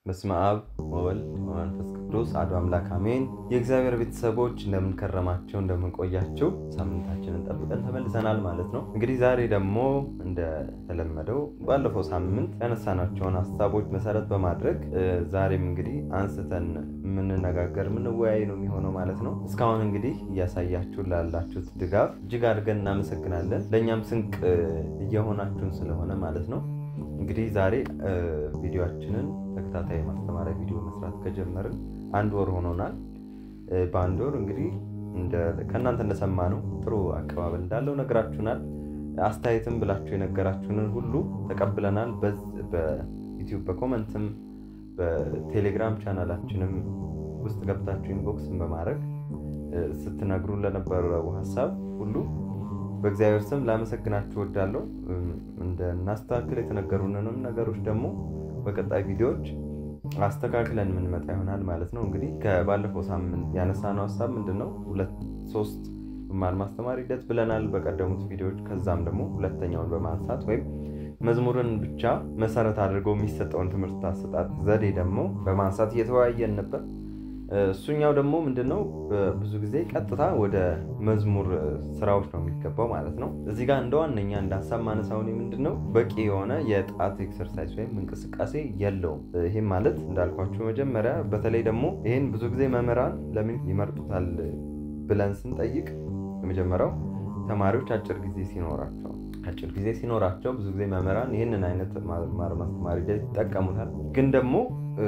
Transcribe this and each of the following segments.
በስመ አብ ወወልድ ወመንፈስ ቅዱስ አሐዱ አምላክ አሜን። የእግዚአብሔር ቤተሰቦች እንደምንከረማቸው እንደምንቆያቸው ሳምንታችንን ጠብቀን ተመልሰናል ማለት ነው። እንግዲህ ዛሬ ደግሞ እንደተለመደው ባለፈው ሳምንት ያነሳናቸውን ሀሳቦች መሰረት በማድረግ ዛሬም እንግዲህ አንስተን የምንነጋገር የምንወያይ ነው የሚሆነው ማለት ነው። እስካሁን እንግዲህ እያሳያችሁ ላላችሁት ድጋፍ እጅግ አድርገን እናመሰግናለን። ለእኛም ስንቅ እየሆናችሁን ስለሆነ ማለት ነው። እንግዲህ ዛሬ ቪዲዮችንን ተከታታይ ማስተማሪያ ቪዲዮ መስራት ከጀመርን አንድ ወር ሆኖናል። በአንድ ወር እንግዲህ ከእናንተ እንደሰማነው ጥሩ አቀባበል እንዳለው ነግራችሁናል። አስተያየትም ብላችሁ የነገራችሁንን ሁሉ ተቀብለናል። በዩቲዩብ በኮመንትም በቴሌግራም ቻናላችንም ውስጥ ገብታችሁ ኢንቦክስን በማድረግ ስትነግሩን ለነበረው ሀሳብ ሁሉ በእግዚአብሔር ስም ላመሰግናችሁ እወዳለሁ። እንደናስተካክል የተነገሩንንም ነገሮች ደግሞ በቀጣይ ቪዲዮዎች አስተካክለን የምንመጣ ይሆናል ማለት ነው። እንግዲህ ከባለፈው ሳምንት ያነሳነው ሀሳብ ምንድን ነው? ሁለት ሶስት መማር ማስተማር ሂደት ብለናል በቀደሙት ቪዲዮዎች። ከዛም ደግሞ ሁለተኛውን በማንሳት ወይም መዝሙርን ብቻ መሰረት አድርገው የሚሰጠውን ትምህርት አሰጣጥ ዘዴ ደግሞ በማንሳት እየተወያየን ነበር። እሱኛው ደግሞ ምንድነው ብዙ ጊዜ ቀጥታ ወደ መዝሙር ስራዎች ነው የሚገባው ማለት ነው። እዚህ ጋር እንደ ዋነኛ እንደ ሀሳብ ማነሳውን ምንድነው በቂ የሆነ የጣት ኤክሰርሳይዝ ወይም እንቅስቃሴ የለውም። ይህም ማለት እንዳልኳችሁ መጀመሪያ በተለይ ደግሞ ይህን ብዙ ጊዜ መምህራን ለምን ይመርጡታል ብለን ስንጠይቅ የመጀመሪያው ተማሪዎች አጭር ጊዜ ሲኖራቸው አጭር ጊዜ ሲኖራቸው ብዙ ጊዜ መምህራን ይህንን አይነት መማር ማስተማር ሂደት ይጠቀሙታል። ግን ደግሞ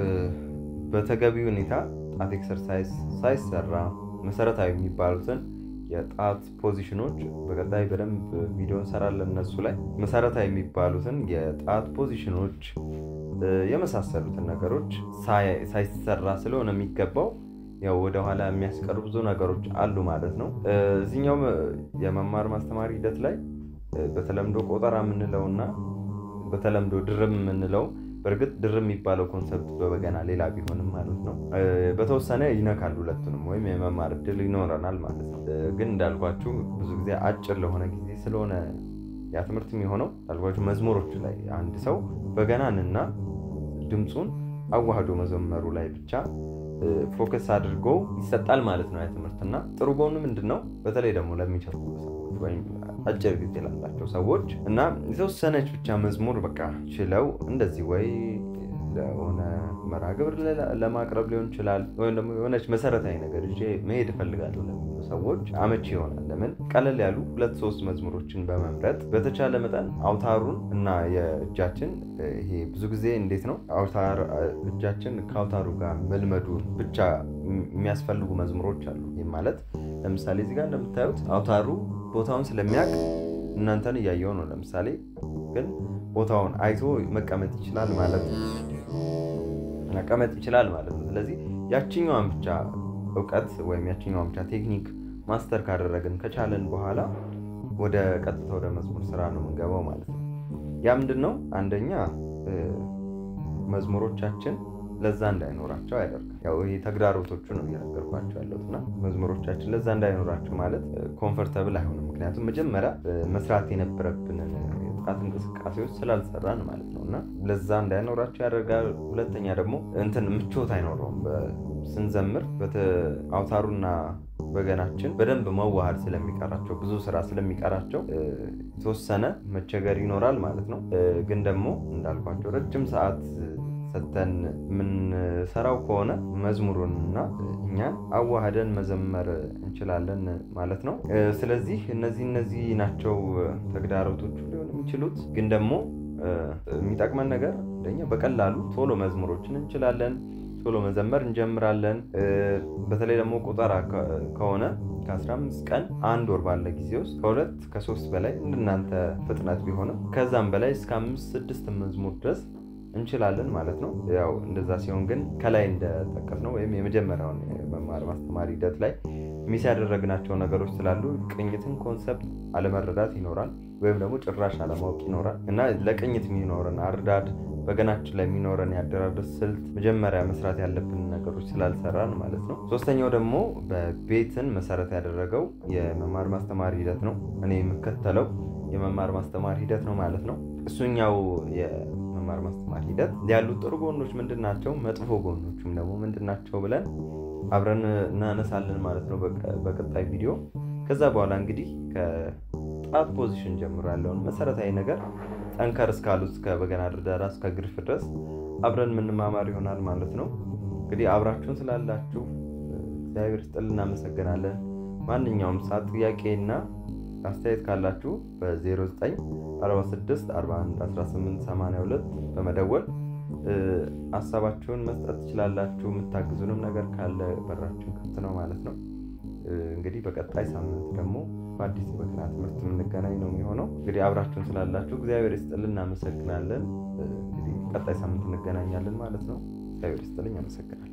በተገቢ ሁኔታ ጣት ኤክሰርሳይዝ ሳይሰራ መሰረታዊ የሚባሉትን የጣት ፖዚሽኖች በቀጣይ በደንብ ቪዲዮ እንሰራለን። እነሱ ላይ መሰረታዊ የሚባሉትን የጣት ፖዚሽኖች የመሳሰሉትን ነገሮች ሳይሰራ ስለሆነ የሚገባው ያው ወደኋላ የሚያስቀሩ ብዙ ነገሮች አሉ ማለት ነው። እዚህኛው የመማር ማስተማር ሂደት ላይ በተለምዶ ቆጠራ የምንለው እና በተለምዶ ድርም የምንለው በእርግጥ ድር የሚባለው ኮንሰፕት በበገና ሌላ ቢሆንም ማለት ነው በተወሰነ ይነካል ሁለቱንም ወይም የመማር እድል ይኖረናል ማለት ነው። ግን እንዳልኳችሁ ብዙ ጊዜ አጭር ለሆነ ጊዜ ስለሆነ ያ ትምህርት የሚሆነው እንዳልኳችሁ መዝሙሮች ላይ አንድ ሰው በገናንና ድምፁን አዋህዶ መዘመሩ ላይ ብቻ ፎከስ አድርጎ ይሰጣል ማለት ነው ያ ትምህርት እና ጥሩ ጎኑ ምንድን ነው? በተለይ ደግሞ ለሚቸኩሉ ሰዎች ወይም አጭር ጊዜ ላላቸው ሰዎች እና የተወሰነች ብቻ መዝሙር በቃ ችለው እንደዚህ ወይ ለሆነ መርሃ ግብር ለማቅረብ ሊሆን ይችላል፣ ወይም ደግሞ የሆነች መሰረታዊ ነገር ይዤ መሄድ እፈልጋለሁ ለሚሉ ሰዎች አመቺ ይሆናል። ለምን ቀለል ያሉ ሁለት ሶስት መዝሙሮችን በመምረጥ በተቻለ መጠን አውታሩን እና የእጃችን ይሄ ብዙ ጊዜ እንዴት ነው አውታር እጃችን ከአውታሩ ጋር መልመዱን ብቻ የሚያስፈልጉ መዝሙሮች አሉ። ይህም ማለት ለምሳሌ እዚህ ጋር እንደምታዩት አውታሩ ቦታውን ስለሚያውቅ እናንተን እያየው ነው። ለምሳሌ ግን ቦታውን አይቶ መቀመጥ ይችላል ማለት ነው መቀመጥ ይችላል ማለት ነው። ስለዚህ ያችኛዋን ብቻ እውቀት ወይም ያችኛዋን ብቻ ቴክኒክ ማስተር ካደረግን ከቻለን በኋላ ወደ ቀጥታ ወደ መዝሙር ስራ ነው የምንገባው ማለት ነው። ያ ምንድን ነው አንደኛ መዝሙሮቻችን ለዛ እንዳይኖራቸው ያደርጋል። ያው ይሄ ተግዳሮቶቹ ነው እየነገርኳቸው ያለሁት እና መዝሙሮቻችን ለዛ እንዳይኖራቸው ማለት ኮምፈርተብል አይሆንም። ምክንያቱም መጀመሪያ መስራት የነበረብንን የጥቃት እንቅስቃሴዎች ስላልሰራን ማለት ነው እና ለዛ እንዳይኖራቸው ያደርጋል። ሁለተኛ ደግሞ እንትን ምቾት አይኖረውም። ስንዘምር አውታሩና በገናችን በደንብ መዋሃድ ስለሚቀራቸው ብዙ ስራ ስለሚቀራቸው የተወሰነ መቸገር ይኖራል ማለት ነው። ግን ደግሞ እንዳልኳቸው ረጅም ሰዓት ሰተን የምንሰራው ከሆነ መዝሙሩንና እኛን አዋህደን መዘመር እንችላለን ማለት ነው። ስለዚህ እነዚህ እነዚህ ናቸው ተግዳሮቶቹ ሊሆን የሚችሉት። ግን ደግሞ የሚጠቅመን ነገር አንደኛ በቀላሉ ቶሎ መዝሙሮችን እንችላለን፣ ቶሎ መዘመር እንጀምራለን። በተለይ ደግሞ ቁጠራ ከሆነ ከ15 ቀን አንድ ወር ባለ ጊዜ ውስጥ ከሁለት ከሶስት በላይ እንደናንተ ፍጥነት ቢሆንም ከዛም በላይ እስከ አምስት ስድስት መዝሙር ድረስ እንችላለን ማለት ነው። ያው እንደዛ ሲሆን ግን ከላይ እንደጠቀስ ነው ወይም የመጀመሪያውን መማር ማስተማር ሂደት ላይ ሚስ ያደረግናቸው ነገሮች ስላሉ ቅኝትን ኮንሰፕት አለመረዳት ይኖራል፣ ወይም ደግሞ ጭራሽ አለማወቅ ይኖራል እና ለቅኝት የሚኖረን አርዳድ በገናችን ላይ የሚኖረን ያደራረስ ስልት መጀመሪያ መስራት ያለብን ነገሮች ስላልሰራን ማለት ነው። ሶስተኛው ደግሞ በቤትን መሰረት ያደረገው የመማር ማስተማር ሂደት ነው። እኔ የምከተለው የመማር ማስተማር ሂደት ነው ማለት ነው። እሱኛው በመማር ማስተማር ሂደት ያሉት ጥሩ ጎኖች ምንድን ናቸው፣ መጥፎ ጎኖችም ደግሞ ምንድን ናቸው ብለን አብረን እናነሳለን ማለት ነው በቀጣይ ቪዲዮ። ከዛ በኋላ እንግዲህ ከጣት ፖዚሽን ጀምሮ ያለውን መሰረታዊ ነገር ጠንከር እስካሉት እስከ በገና ድርደራ እስከ ግርፍ ድረስ አብረን የምንማማር ይሆናል ማለት ነው። እንግዲህ አብራችሁን ስላላችሁ እግዚአብሔር ስጥል እናመሰግናለን። ማንኛውም ሰዓት ጥያቄና አስተያየት ካላችሁ በ0946 41 18 82 በመደወል ሀሳባችሁን መስጠት ትችላላችሁ። የምታግዙንም ነገር ካለ በራችን ክፍት ነው ማለት ነው። እንግዲህ በቀጣይ ሳምንት ደግሞ በአዲስ በገና ትምህርት የምንገናኝ ነው የሚሆነው። እንግዲህ አብራችሁን ስላላችሁ እግዚአብሔር ይስጥልን እናመሰግናለን። እንግዲህ ቀጣይ ሳምንት እንገናኛለን ማለት ነው። እግዚአብሔር ይስጥልኝ፣ አመሰግናለሁ።